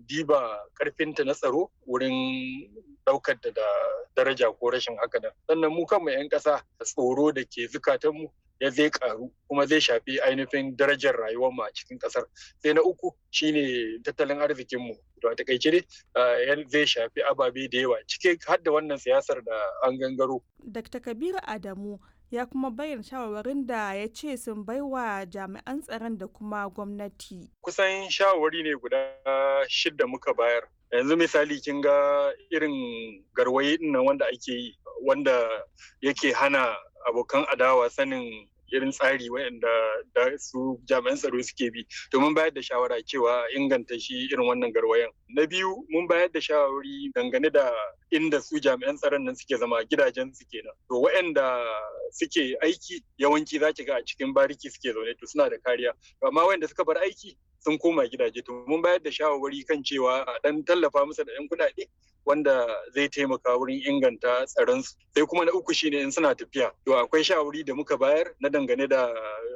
diba karfinta na tsaro wurin daukar da daraja ko rashin haka nan sannan mu kanmu 'yan ƙasa tsoro da ke zukatanmu ya zai karu kuma zai shafi ainihin darajar rayuwar mu a cikin kasar sai na uku shine tattalin arzikin mu to a takaice dai zai shafi ababe da yawa cike har da wannan siyasar da an gangaro Dr. Kabiru Adamu ya kuma bayyana shawarwarin da ya ce sun baiwa jami'an tsaron da kuma gwamnati. Kusan shawarwari ne guda shidda muka bayar. Yanzu misali kin ga irin garwaye nan wanda ake yi wanda yake hana abokan adawa sanin irin tsari waɗanda da su jami'an tsaro suke bi domin bayar da shawara cewa inganta shi irin wannan garwayan na biyu mun bayar da shawari dangane da inda su jami'an tsaron nan suke zama gidajen su kenan to waɗanda suke aiki yawanci za ki ga a cikin bariki suke zaune to suna da kariya amma waɗanda suka bar aiki sun koma gidaje to mun bayar da shawarwari kan cewa a dan tallafa musu da 'yan kuɗaɗe wanda zai taimaka wurin inganta tsaronsu sai kuma na uku shine in suna tafiya to akwai shawari da muka bayar na dangane da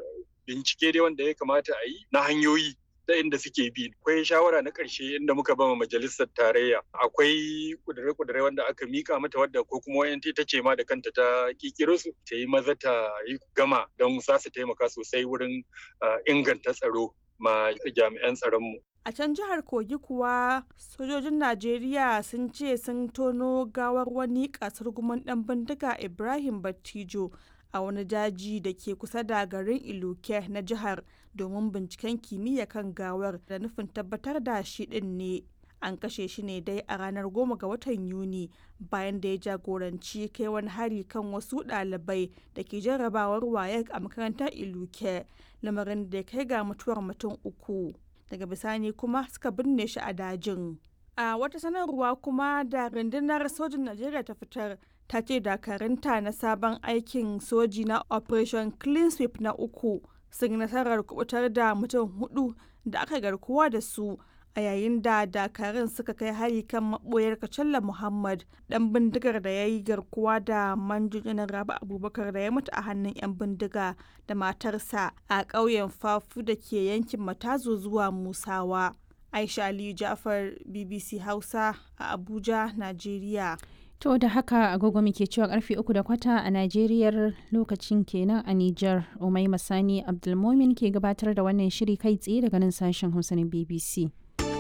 bincike dai wanda ya kamata a yi na hanyoyi ta inda suke bi akwai shawara na ƙarshe inda muka bama majalisar tarayya akwai kudure-kudure wanda aka mika mata wadda ko kuma wayan ta ce ma da kanta ta kikiro su ta yi maza ta yi gama don za su taimaka sosai wurin inganta tsaro ma jami'an tsaronmu A can jihar Kogi kuwa sojojin Najeriya sun ce sun tono gawar wani kasar guman ɗan bindiga Ibrahim Battijo a wani daji da ke kusa da garin Iluke na jihar domin binciken kimiyya kan gawar da nufin tabbatar da shi ɗin ne. An kashe shi ne dai a ranar goma ga watan Yuni bayan da ya jagoranci kai wani hari kan wasu ɗalibai da ke jarrabawar wayek a makarantar Iluke, lamarin da ya kai ga mutuwar mutum uku. daga bisani kuma suka binne shi a dajin a wata sanarwa kuma da rundunar sojin najeriya ta fitar ta ce dakarunta na sabon aikin soji na operation clean sweep na uku sun nasarar kubutar da mutum hudu da aka garkuwa da su a yayin da dakarun suka kai hari kan maboyar kacalla muhammad dan bindigar da ya yi garkuwa da manjojinan rabu abubakar da ya mutu a hannun 'yan bindiga da matarsa a ƙauyen fafu da ke yankin matazo zuwa musawa aisha aliyu jafar bbc hausa a abuja najeriya To da haka agogo muke cewa karfe uku da kwata a Najeriya lokacin kenan a Nijar Umai Masani Abdulmomin ke gabatar da wannan shiri kai tsaye daga nan sashen Hausa na BBC.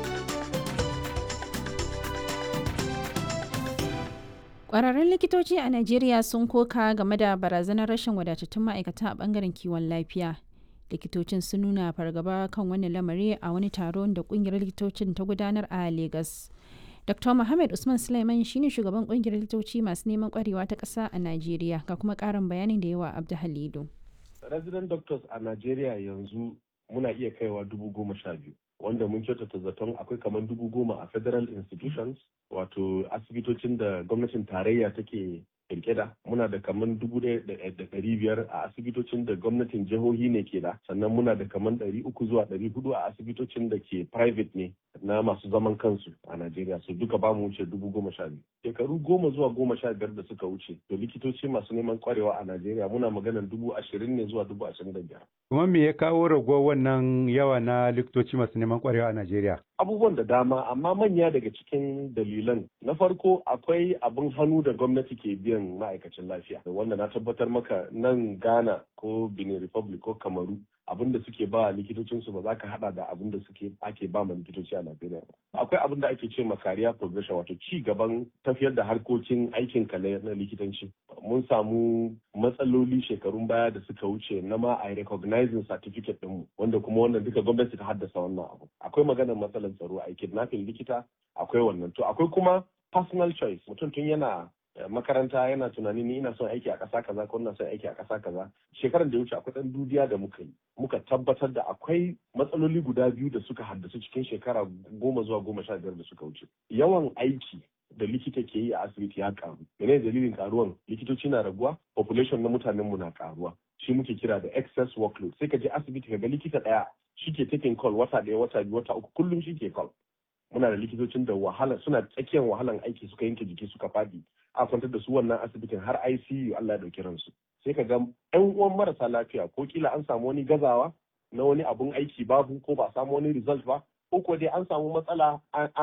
Ƙwararrun likitoci a Najeriya sun koka game da barazanar rashin wadatattun ma'aikata a ɓangaren kiwon lafiya. Likitocin sun nuna fargaba kan wannan lamari a wani taron da ƙungiyar likitocin ta gudanar a Legas. Dr. Muhammad Usman Sulaiman shine shugaban ƙungiyar likitoci masu neman ƙwarewa ta ƙasa a Najeriya ga kuma ƙarin bayanin da yawa Abdu Halidu. Resident doctors a Najeriya yanzu muna iya kaiwa dubu goma sha biyu. wanda mun kyautata zaton akwai kamar dubu goma a federal institutions wato asibitocin da gwamnatin tarayya take kirke da muna da kamar dubu da ɗari biyar a asibitocin da gwamnatin jihohi ne ke da sannan muna da kamar ɗari uku zuwa ɗari hudu a asibitocin da ke private ne na masu zaman kansu a Najeriya su duka ba mu wuce dubu goma sha biyu. Shekaru goma zuwa goma sha biyar da suka wuce to likitoci masu neman kwarewa a Najeriya muna maganar dubu ashirin ne zuwa dubu ashirin da biyar. Kuma me ya kawo raguwar wannan yawa na likitoci masu neman kwarewa a Najeriya? Abubuwan da dama amma manya daga cikin dalilan na farko akwai abin hannu da gwamnati ke biyan ma'aikacin lafiya wanda na tabbatar maka nan Ghana ko Benin Republic ko Kamaru abin da suke ba likitocinsu ba za ka hada da abin da suke ake ba ma likitoci a Najeriya ba. Akwai abin da ake ce ma career progression wato ci gaban tafiyar da harkokin aikin ka na likitanci. Mun samu matsaloli shekarun baya da suka wuce na ma a recognizing certificate ɗinmu wanda kuma wannan duka gwamnati ta haddasa wannan abu. Akwai maganar matsalar tsaro a kidnapping likita akwai wannan to akwai kuma personal choice mutum tun yana makaranta yana tunani ni ina son aiki a ƙasa kaza ko ina son aiki a ƙasa kaza shekaran da ya wuce akwai ɗan dudiya da muka yi muka tabbatar da akwai matsaloli guda biyu da suka haddasu cikin shekara goma zuwa goma sha biyar da suka wuce yawan aiki da likita ke yi a asibiti ya karu mene dalilin karuwan likitoci na raguwa population na mutanen mu na karuwa shi muke kira da excess workload sai ka je asibiti ka ga likita ɗaya shi ke taking call wata ɗaya wata biyu wata uku kullum shi ke call muna da likitocin da wahala suna tsakiyar wahalan aiki suka yanke jiki suka fadi a kwantar da su wannan asibitin har ICU Allah ya dauki ransu sai ka ga yan uwan marasa lafiya ko kila an samu wani gazawa na wani abun aiki babu ko ba samu wani result ba ko ko dai an samu matsala